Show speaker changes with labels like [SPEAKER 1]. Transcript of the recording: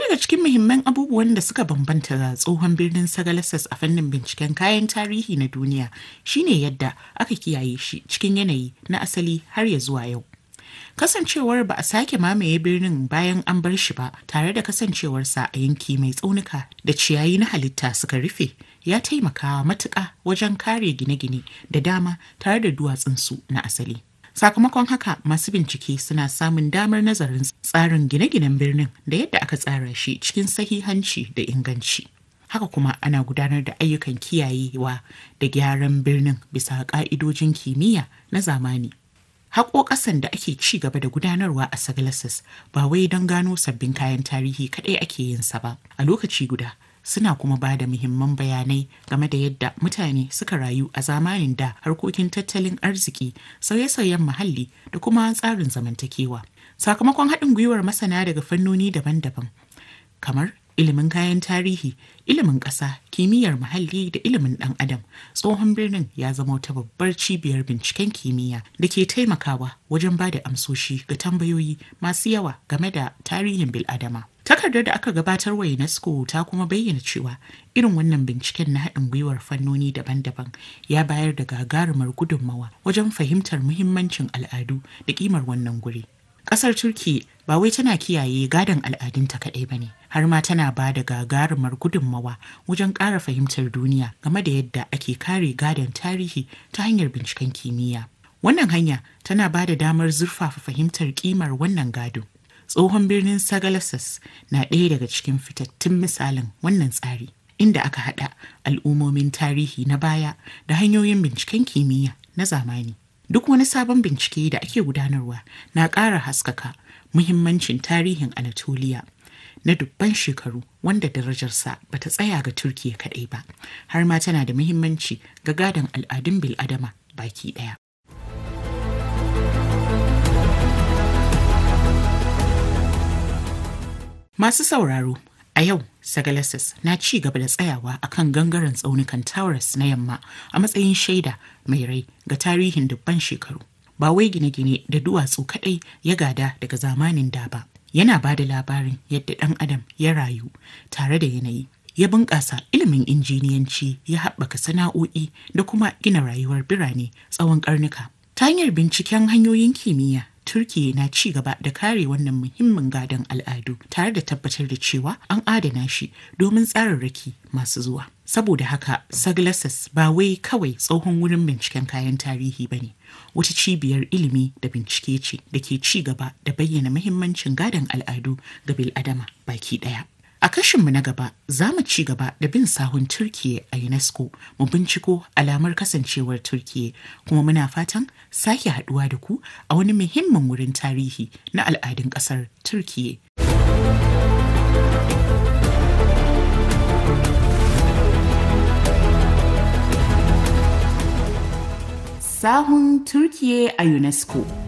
[SPEAKER 1] daga cikin muhimman abubuwan da suka bambanta da tsohon birnin Sagalassas a fannin binciken kayan tarihi na duniya shine yadda aka kiyaye shi cikin yanayi na asali har ya zuwa yau. Kasancewar ba a sake mamaye birnin bayan an bar shi ba tare da kasancewarsa a yanki mai tsaunuka da ciyayi na halitta suka rufe ya taimaka matuƙa wajen kare gine-gine da dama tare da duwatsunsu na asali. Sakamakon haka masu bincike suna samun damar nazarin tsarin gine-ginen birnin da yadda aka tsara shi cikin sahihanci da inganci. Haka kuma ana gudanar da ayyukan kiyayewa da gyaran birnin bisa ƙa'idojin kimiyya na zamani. Haƙo ƙasan da ake ci gaba da gudanarwa a Sagalassas ba wai don gano sabbin kayan tarihi kaɗai ake yin sa ba. A lokaci guda suna kuma ba da muhimman bayanai game da yadda mutane suka rayu a zamanin da harkokin tattalin arziki sauye-sauyen muhalli da kuma tsarin zamantakewa sakamakon haɗin gwiwar masana daga fannoni daban-daban kamar ilimin kayan tarihi ilimin ƙasa kimiyyar muhalli da ilimin ɗan adam tsohon birnin ya zama wata babbar cibiyar binciken kimiyya da ke taimakawa wajen ba da amsoshi ga tambayoyi masu yawa game da tarihin bil'adama takardar da aka gabatar wa unesco ta kuma bayyana cewa irin wannan binciken na haɗin gwiwar fannoni daban-daban ya bayar da gagarumar gudunmawa wajen fahimtar muhimmancin al'adu da ƙimar wannan guri Ƙasar Turki ba wai tana kiyaye gadon al'adunta kaɗai ba ne, har ma tana ba da gagarumar gudunmawa wajen ƙara fahimtar duniya game da yadda ake kare gadon tarihi ta hanyar binciken kimiyya. Wannan hanya tana ba da damar zurfafa fahimtar ƙimar wannan gado. Tsohon birnin Sagalassas na ɗaya daga cikin fitattun misalin wannan tsari, inda aka haɗa al'ummomin tarihi na baya da hanyoyin binciken kimiyya na zamani. Duk wani sabon bincike da ake gudanarwa na ƙara haskaka muhimmancin tarihin Anatoliya na dubban shekaru wanda darajarsa ba ta tsaya ga Turkiya kaɗai ba, har ma tana da muhimmanci ga gadon al'adun bil'adama baki ɗaya. Masu sauraro, a yau Sagalassas na ci gaba da tsayawa a kan gangaren tsaunukan Taurus na yamma a matsayin shaida mai rai ga tarihin dubban shekaru. Ba wai gine-gine da duwatsu kaɗai ya gada daga zamanin da ba. Yana ba da labarin yadda ɗan adam ya rayu tare da yanayi. Ya bunƙasa ilimin injiniyanci ya haɓaka sana'o'i da kuma gina rayuwar birane tsawon ƙarnuka. Ta hanyar binciken hanyoyin kimiyya Turkiya na ci gaba da kare wannan muhimmin gadon al'adu tare da tabbatar da cewa an adana shi domin tsararraki masu zuwa. Saboda haka, Saglassas ba wai kawai tsohon wurin binciken kayan tarihi ba ne, wata cibiyar ilimi da bincike ce da ke ci gaba da bayyana muhimmancin gadon al'adu ga bil'adama baki ɗaya. A kashinmu na gaba za mu ci gaba da bin sahun Turkiye a UNESCO mu binciko alamar kasancewar Turkiye kuma muna fatan sake haduwa da ku a wani muhimmin wurin tarihi na al'adun ƙasar Turkiye. Sahun Turkiye a UNESCO